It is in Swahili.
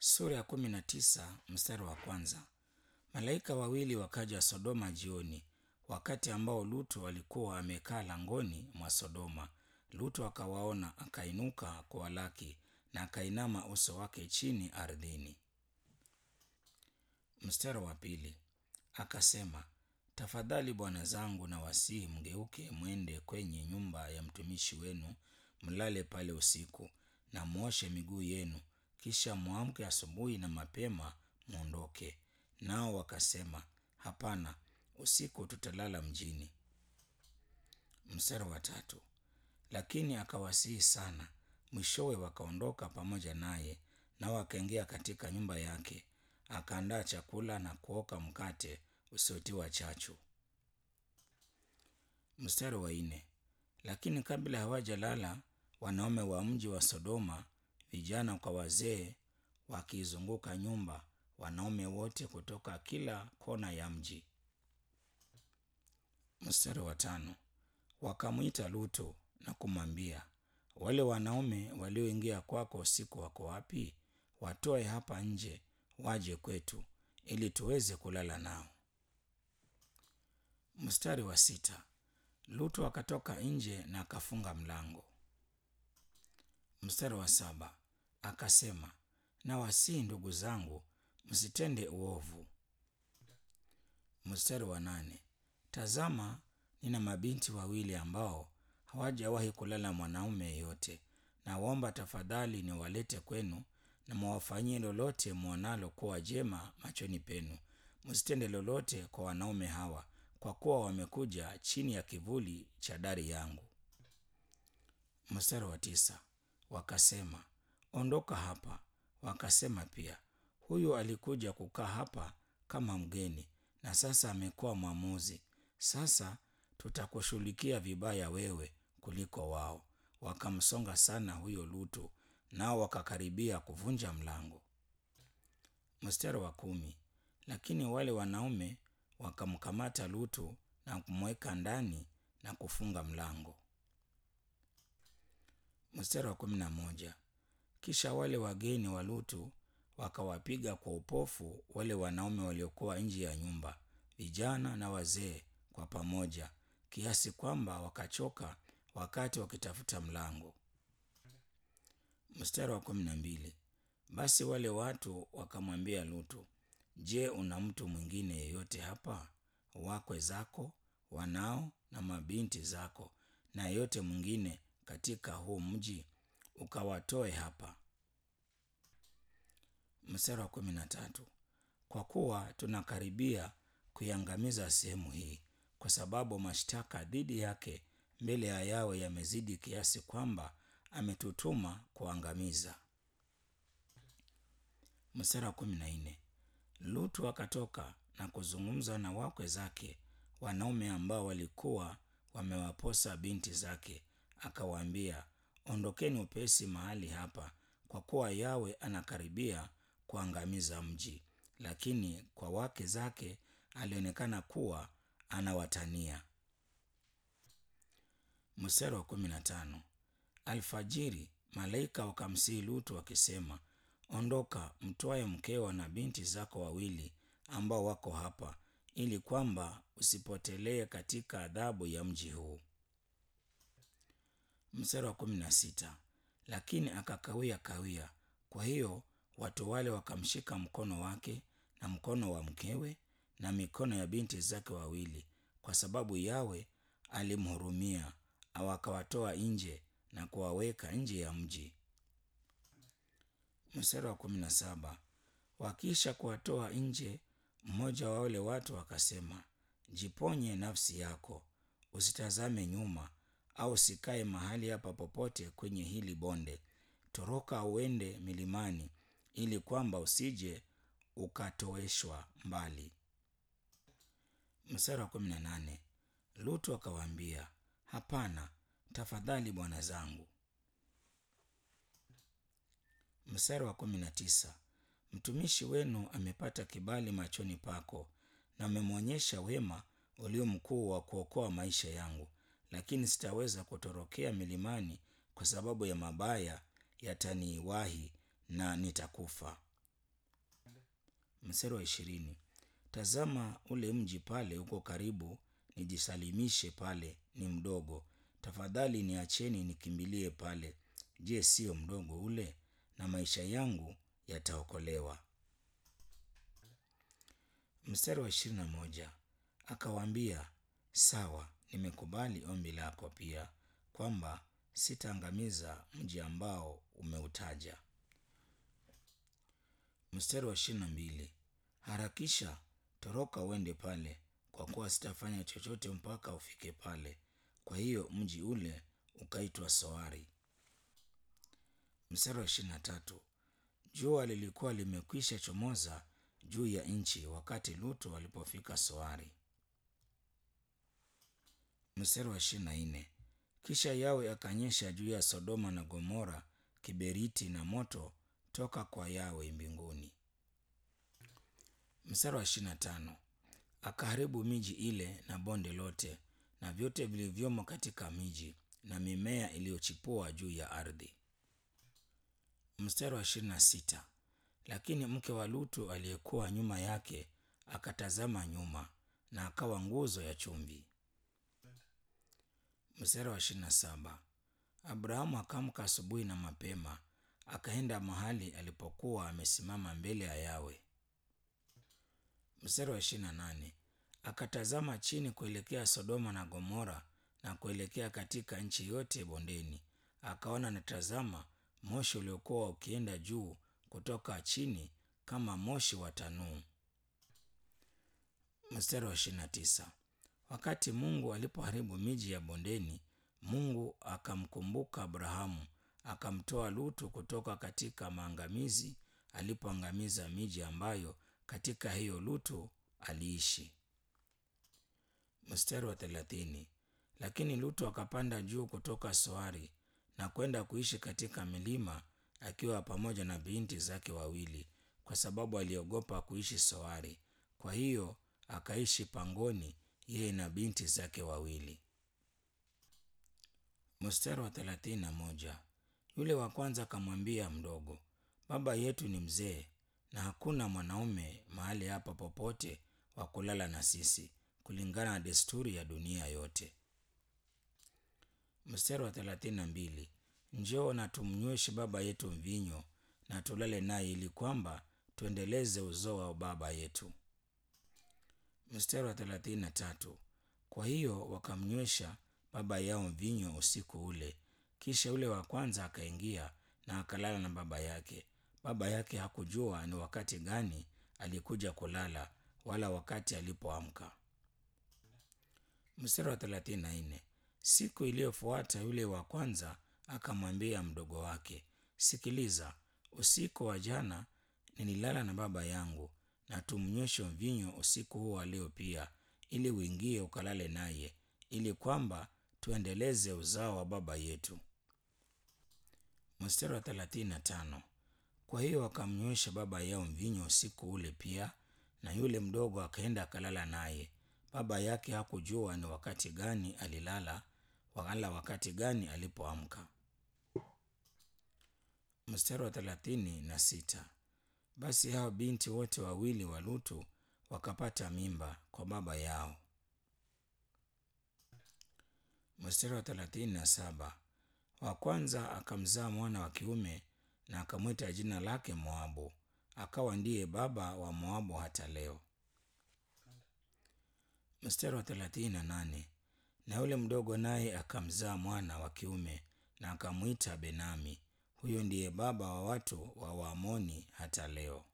Sura ya kumi na tisa mstari wa kwanza. Malaika wawili wakaja Sodoma jioni, wakati ambao Lutu alikuwa amekaa langoni mwa Sodoma. Lutu akawaona, akainuka kuwalaki na akainama uso wake chini ardhini. Mstari wa pili. Akasema, tafadhali bwana zangu, na wasihi mgeuke mwende kwenye nyumba ya mtumishi wenu, mlale pale usiku na mwoshe miguu yenu, kisha mwamke asubuhi na mapema mwondoke. Nao wakasema, hapana, usiku tutalala mjini. Mstari wa tatu. Lakini akawasihi sana, mwishowe wakaondoka pamoja naye, nao wakaingia katika nyumba yake, akaandaa chakula na kuoka mkate usiotiwa chachu. Mstari wa nne. Lakini kabla hawajalala, wanaume wa mji wa Sodoma, vijana kwa wazee, wakiizunguka nyumba, wanaume wote kutoka kila kona ya mji. Mstari wa tano. Wakamwita Lutu na kumwambia, wale wanaume walioingia kwako usiku wako wapi? Watoe hapa nje, waje kwetu, ili tuweze kulala nao. Mstari wa sita. Lutu akatoka nje na akafunga mlango. Mstari wa saba. Akasema, nawasihi ndugu zangu, msitende uovu. Mstari wa nane. Tazama, nina mabinti wawili ambao hawajawahi kulala mwanaume yeyote. Nawaomba tafadhali niwalete kwenu, na mwawafanyie lolote mwonalo kuwa jema machoni penu. Msitende lolote kwa wanaume hawa, kwa kuwa wamekuja chini ya kivuli cha dari yangu. Mstari wa tisa. Wakasema, ondoka hapa. Wakasema pia, huyu alikuja kukaa hapa kama mgeni, na sasa amekuwa mwamuzi. Sasa tutakushughulikia vibaya wewe kuliko wao. Wakamsonga sana huyo Lutu, nao wakakaribia kuvunja mlango. Mstari wa kumi. Lakini wale wanaume wakamkamata Lutu na kumweka ndani na kufunga mlango. Mstari wa kumi na moja. Kisha wale wageni wa Lutu wakawapiga kwa upofu wale wanaume waliokuwa nje ya nyumba, vijana na wazee kwa pamoja, kiasi kwamba wakachoka wakati wakitafuta mlango. Mstari wa kumi na mbili. Basi wale watu wakamwambia Lutu, Je, una mtu mwingine yeyote hapa, wakwe zako, wanao na mabinti zako, na yeyote mwingine katika huu mji? Ukawatoe hapa. Mstari wa kumi na tatu. Kwa kuwa tunakaribia kuiangamiza sehemu hii, kwa sababu mashtaka dhidi yake mbele ya Yawe yamezidi kiasi kwamba ametutuma kuangamiza. Mstari wa kumi na nne. Lutu akatoka na kuzungumza na wakwe zake, wanaume ambao walikuwa wamewaposa binti zake, akawaambia, ondokeni upesi mahali hapa, kwa kuwa Yawe anakaribia kuangamiza mji. Lakini kwa wake zake alionekana kuwa anawatania. Mstari wa kumi na tano. Alfajiri malaika wakamsihi Lutu wakisema, ondoka, mtwae mkeo na binti zako wawili ambao wako hapa, ili kwamba usipotelee katika adhabu ya mji huu. Mstari wa kumi na sita. Lakini akakawia kawia, kwa hiyo watu wale wakamshika mkono wake na mkono wa mkewe na mikono ya binti zake wawili, kwa sababu Yawe alimhurumia, wakawatoa nje na kuwaweka nje ya mji. Mstari wa kumi na saba. Wakiisha kuwatoa nje, mmoja wa wale watu akasema, jiponye nafsi yako, usitazame nyuma, au usikae mahali hapa popote kwenye hili bonde. Toroka uende milimani, ili kwamba usije ukatoeshwa mbali. Mstari wa kumi na nane. Lutu akawaambia, hapana, tafadhali bwana zangu. Mstari wa kumi na tisa. Mtumishi wenu amepata kibali machoni pako, na amemwonyesha wema ulio mkuu wa kuokoa maisha yangu, lakini sitaweza kutorokea milimani kwa sababu ya mabaya yataniwahi na nitakufa. Mstari wa ishirini, tazama ule mji pale uko karibu, nijisalimishe pale, ni mdogo. Tafadhali niacheni nikimbilie pale. Je, sio mdogo ule? Na maisha yangu yataokolewa. Mstari wa ishirini na moja, akawaambia sawa, nimekubali ombi lako pia, kwamba sitaangamiza mji ambao umeutaja. Mstari wa ishirini na mbili, harakisha, toroka uende pale, kwa kuwa sitafanya chochote mpaka ufike pale. Kwa hiyo mji ule ukaitwa Soari. Mstari wa ishirini na tatu, jua lilikuwa limekwisha chomoza juu ya nchi wakati Lutu alipofika Soari. Mstari wa ishirini na nne, kisha Yawe akanyesha juu ya Sodoma na Gomora kiberiti na moto toka kwa Yawe mbinguni. Mstari wa ishirini na tano, akaharibu miji ile na bonde lote na vyote vilivyomo katika miji na mimea iliyochipua juu ya ardhi. Mstari wa ishirini na sita, lakini mke wa Lutu aliyekuwa nyuma yake akatazama nyuma na akawa nguzo ya chumvi. Mstari wa ishirini na saba, Abrahamu akaamka asubuhi na mapema akaenda mahali alipokuwa amesimama mbele ya Yawe. Mstari wa ishirini na nane, akatazama chini kuelekea Sodoma na Gomora na kuelekea katika nchi yote bondeni, akaona natazama, moshi uliokuwa ukienda juu kutoka chini kama moshi wa tanuu. Mstari wa ishirini na tisa, wakati Mungu alipoharibu miji ya bondeni, Mungu akamkumbuka Abrahamu akamtoa Lutu kutoka katika maangamizi alipoangamiza miji ambayo katika hiyo Lutu aliishi. Mstari wa thelathini, lakini Lutu akapanda juu kutoka Soari na kwenda kuishi katika milima akiwa pamoja na binti zake wawili, kwa sababu aliogopa kuishi Soari. Kwa hiyo akaishi pangoni, yeye na binti zake wawili. Mstari wa thelathini na moja, yule wa kwanza akamwambia mdogo, baba yetu ni mzee na hakuna mwanaume mahali hapa popote wa kulala na sisi, kulingana na desturi ya dunia yote. Mstari wa thelathini na mbili, njoo na tumnyweshe baba yetu mvinyo na tulale naye, ili kwamba tuendeleze uzao wa baba yetu. Mstari wa thelathini na tatu, kwa hiyo wakamnywesha baba yao mvinyo usiku ule. Kisha yule wa kwanza akaingia na akalala na baba yake. Baba yake hakujua ni wakati gani alikuja kulala wala wakati alipoamka. Mstari wa thelathini na nne, siku iliyofuata yule wa kwanza akamwambia mdogo wake, sikiliza, usiku wa jana nililala na baba yangu, na tumnyweshe mvinyo usiku huu wa leo pia, ili uingie ukalale naye, ili kwamba tuendeleze uzao wa baba yetu. Mstari wa thelathini na tano, kwa hiyo wakamnywesha baba yao mvinyo usiku ule pia, na yule mdogo akaenda akalala naye. Baba yake hakujua ni wakati gani alilala wala wakati gani alipoamka. Mstari wa thelathini na sita, basi hao binti wote wawili wa Lutu wakapata mimba kwa baba yao. Mstari wa thelathini na saba, wa kwanza akamzaa mwana wa kiume na akamwita jina lake Moabu, akawa ndiye baba wa Moabu hata leo. Mstari wa thelathini na nane, na yule mdogo naye akamzaa mwana wa kiume na akamwita Benami, huyo ndiye baba wa watu wa Waamoni hata leo.